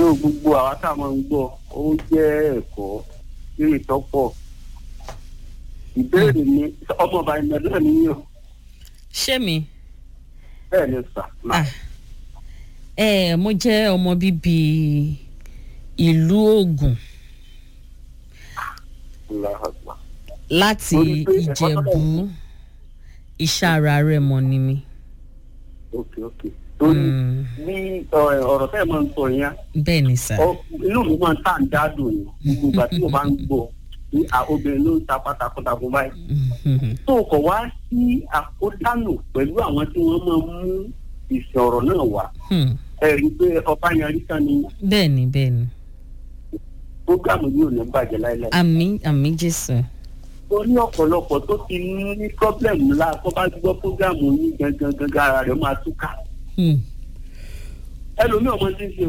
tó gbogbo àwa tá a máa ń gbọ́ ó jẹ́ ẹ̀kọ́ lórí ìtọ́pọ̀ ìbéèrè mi ọmọ ọba ìmọ̀lẹ́ náà níyàn ṣé mi bẹ́ẹ̀ ni sà máa ah ẹ mo jẹ́ ọmọ bíbí ìlú Ògùn ńlá àgbà. láti Torí pé ẹ̀kọ́ tó Ìjẹ̀bú Ìṣàrà Rẹ́mọ ni mi. ok ok torí Mm. bí ọ- ọ̀rọ̀ tẹ́ ẹ máa ń sọ yẹn bẹ́ẹ̀ ni sà. ọ- inú mi máa ń tà ń dádùn ni gbogbo ìgbà tí mo bá ń gbọ́ ní à- obìnrin ló ń ta pátákótákó báyìí. Mhm. tó o kọ̀ wá sí àkótánù pẹ̀lú àwọn tí wọ́n máa mú ìsìn ọ̀rọ̀ náà wá Hmm. ẹ rí i pé ọba yanrí kan ní bẹ́ẹ̀ ni bẹ́ẹ̀ ni prógámù yìí ò ní bàjẹ́ láéláé. àmì àmì Jésù. ó ní ọ̀pọ̀lọpọ̀ tó ti ní pọ́blẹ́mù ńlá tó bá gbọ́ prógámù yìí gangan gangan ara rẹ̀ máa túká. Hmm. ẹlòmíì ọmọ tí ń ṣe o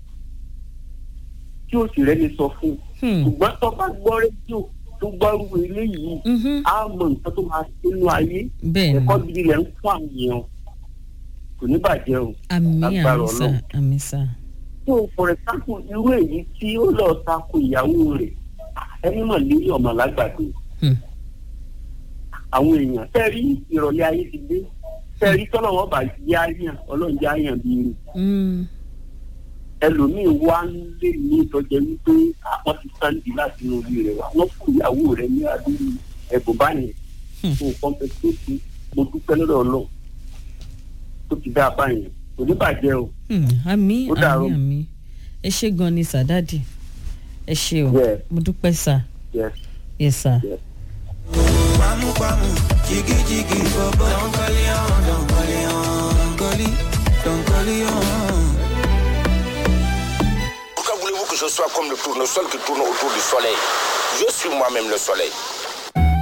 tí ó sì rẹ́ni sọ fún un Hmm. ṣùgbọ́n tó bá gbọ́ rédíò tó gbọ́ irú eléyìí Mhm. á mọ nǹkan tó máa ṣe nínú ayé bẹ́ẹ̀ ni ẹ̀kọ́ gidi lẹ̀ ń fún àwọn èèyàn kò ní bàjẹ́ o. àmì Agbára àmì sà Ọlọ́run. àmì sà. so for example irú èyí tí ó lọ tako ìyàwó rẹ̀ ẹni mọ̀ lórí ọmọ lágbàdo Hmm. àwọn èèyàn tẹ́rí ìrọ̀lẹ́ ayé ti dé tẹ́rí tọ́lọ́wọ́ bá jẹ́ àyàn ọlọ́run jẹ́ àyàn bíi irú Hmm. ẹlòmíín wá ń lé ní ìtọ́jẹ́ wípé àwọn ti sáǹdì láti inú orí rẹ̀ wá wọ́n fún ìyàwó rẹ̀ ní adúlù ẹ̀bùn báyìí Hmm. fún kọ́ńtẹ́tì mo dúpẹ́ lọ́dọ̀ ọlọ́run tó ti dá a báyìí kò ní bàjẹ́ o. Hmm. àmì Ó àmì dàárọ̀. àmì ẹ ṣé gan ni sà dáàdì ẹ ṣé o Yeah. mo dúpẹ́ sà Yes, yes sà. yes. Pamu pamu, jiggy jiggy bobo. Don't call it on, don't call it on, call it, don't call it on. Pourquoi voulez-vous que je sois comme le tournesol qui tourne autour du soleil Je suis moi-même le soleil.